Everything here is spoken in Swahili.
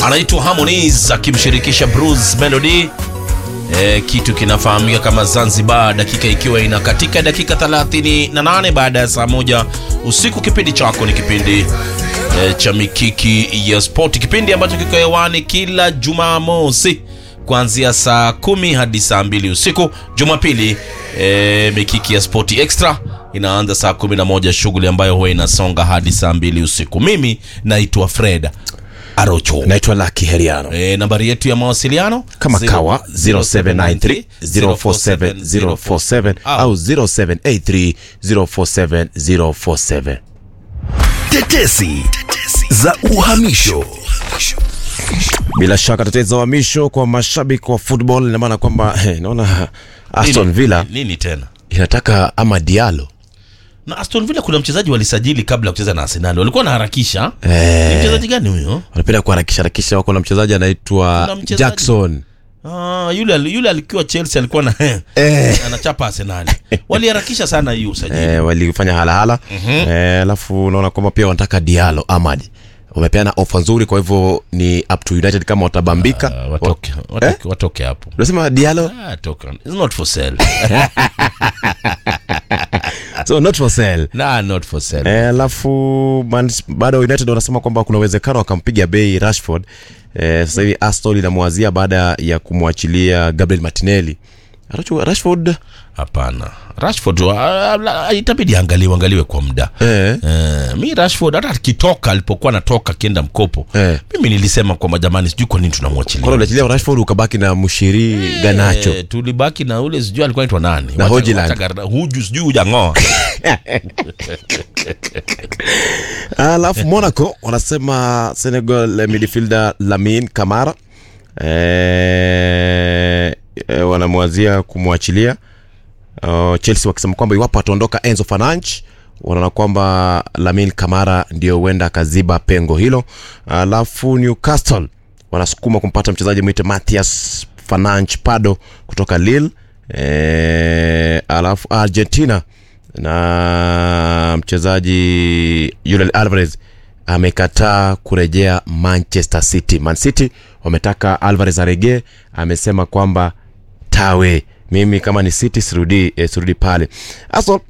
anaitwa Harmonize akimshirikisha Bruce Melody. E, kitu kinafahamika kama Zanzibar, dakika ikiwa inakatika dakika 38 baada ya saa moja usiku. Kipindi chako ni kipindi e, cha Mikiki ya Sport, kipindi ambacho kiko hewani kila Jumamosi kuanzia saa kumi hadi saa mbili usiku. Jumapili e, Mikiki ya Sport Extra inaanza saa kumi na moja, shughuli ambayo huwa inasonga hadi saa mbili usiku. Mimi naitwa Fred Arocho. naitwa Lucky Heriano E, nambari yetu ya mawasiliano kama Zero- kawa 0793 047 047 au 0783 047 047 Tetesi za uhamisho. bila shaka tetezi za uhamisho kwa mashabiki wa football ina maana kwamba eh, naona Aston Nini- Villa nini tena inataka ama Diallo na Aston Villa kuna mchezaji walisajili kabla ya kucheza na Arsenal, walikuwa wanaharakisha. Ni eh, mchezaji gani huyo? wanapenda kuharakisha harakisha. Wako na mchezaji anaitwa Kuna mchezaji- Jackson Ah, yule yule alikuwa Chelsea alikuwa na eh, anachapa Arsenal. Waliharakisha sana hiyo usajili. eh, walifanya halahala eh, alafu unaona kwamba pia wanataka Diallo Ahmad wamepeana ofa nzuri, kwa hivyo ni up to United kama watabambika. Ah, watoke, watoke, watoke hapo. Unasema Diallo Ah, toka. It's not for sale. so not for sale. nah, not for sale. Eh, alafu Man- bado United wanasema kwamba kuna uwezekano wakampiga bei Rashford. Eh, sasa hivi Aston inamwazia baada ya kumwachilia Gabriel Martinelli. Aracho- Rashford Hapana. Rashford ah, ah, itabidi angaliwe angaliwe kwa muda. eh, Eh, mi Rashford hata akitoka alipokuwa anatoka akienda mkopo Eh. mimi nilisema kwamba jamani, sijui kwa nini kwa tunamwachilia unachilia Rashford ukabaki na Mushiri Ganacho. Eh, tulibaki na ule sijui alikuwa anaitwa nani Na Wacha- Hojland. wacha garda- huju sijui hujang'oa Alafu Monaco wanasema Senegal eh, midfielder Lamine Kamara eh, eh, wanamwazia kumwachilia uh, Chelsea wakisema kwamba iwapo ataondoka Enzo Fernandes wanaona kwamba Lamine Kamara ndio huenda akaziba pengo hilo. Alafu Newcastle wanasukuma kumpata mchezaji mwite Matthias Fernandes Pardo kutoka Lille. E, alafu Argentina na mchezaji Julian Alvarez amekataa kurejea Manchester City. Man City wametaka Alvarez aregee, amesema kwamba tawe mimi kama ni City sirudi, eh, sirudi pale. Aso